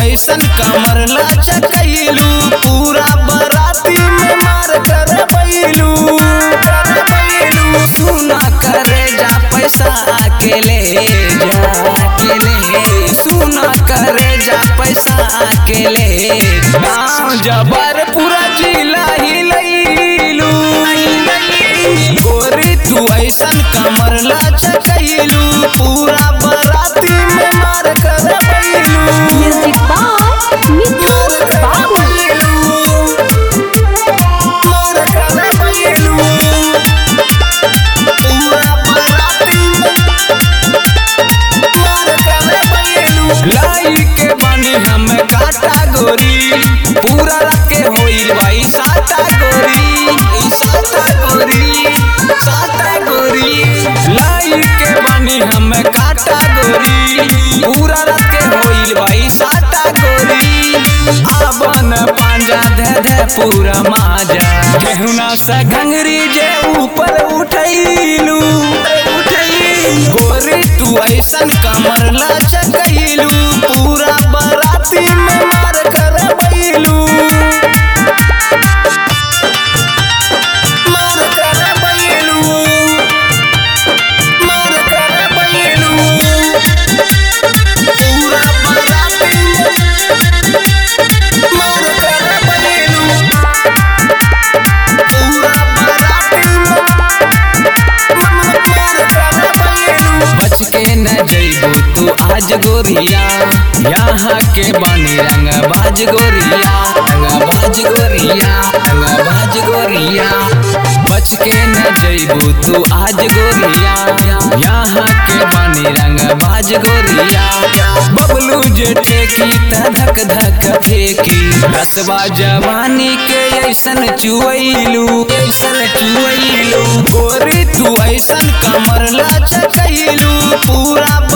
ऐसन कमर लचकैलू पूरा बराती में मार कर बैलू सुना करे जा पैसा अकेले जा अकेले सुना करे जा पैसा अकेले गाँव जबर पूरा जिला हिलैलू गोरी तू ऐसन कमर लचकैलू पूरा बराती में मार कर बैलू Music by Mithu Babu. लाई के बानी हम काटा गोरी पूरा रात के होइल भाई साता गोरी साता गोरी साता गोरी लाई के बानी हम काटा गोरी पूरा रात के होइल भाई साता गोरी आबन पांजा धे धे पूरा माजा केहुना सा घंगरी जे ऊपर उठैलू गोरी तू ऐसन कमर लचकैलू पूरा बराती में मार कर बैलू मार कर बैलू मार कर बैलू पूरा बराती में मार कर बैलू पूरा बराती में बच के न जइबू तू आज गोरिया यहाँ के बानी रंग बाज गोरिया रंग बाज गोरिया रंग बाज गोरिया बच के न जइबू तू आज गोरिया यहाँ के बानी रंग बाज गोरिया बबलू जे टेकी त धक धक फेंकी रसवा जवानी के ऐसन चुवैलू ऐसन चुवैलू गोरी तू ऐसन कमर लचकैलू पूरा